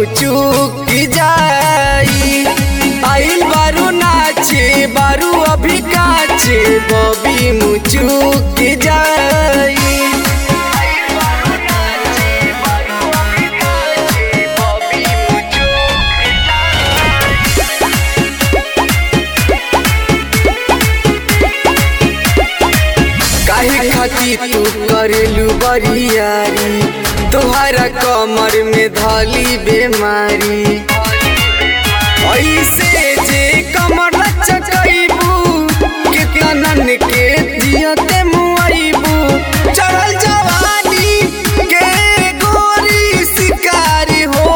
मुचुक जाई आइल बारू नाचे बारू अभी काचे बबी मुचुक जाई काहे खाती तू करेलू बरियारी तोहरा कमर में धली बेमारी ऐसे जे कमर चकैबू कितनन के जियते मुआइबू चढ़ल जवानी के गोरी शिकारी हो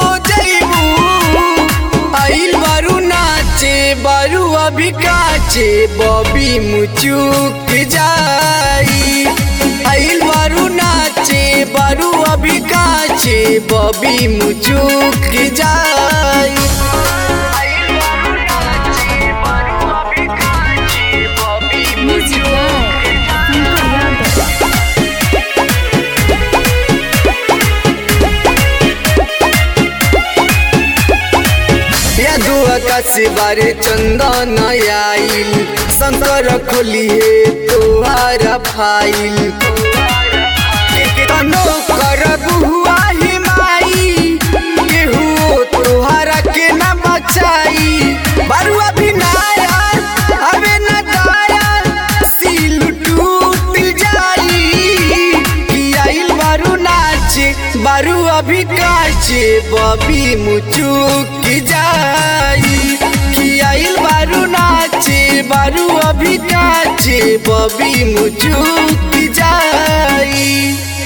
जइबू आइल बारू नाचे बारू अभी काचे बबी मुचुक जाई आइल बारू नाचे बारू अभी काचे बबी मुचुक जाई Music by Funko Yadav. यादु आकाश बारे चंदन आइल शंकर खोली है तोहारा फाइल तनो करब हुआ ही माई केहू तोहारा के न बचाई बरुआ भी नाया अबे न दाया सील टूट जाई कि आइल बारू नाचे बारू अभी काचे बबी मुचुक जाई कि आइल बारू नाचे बारू अभी काचे बबी मुचुक जाई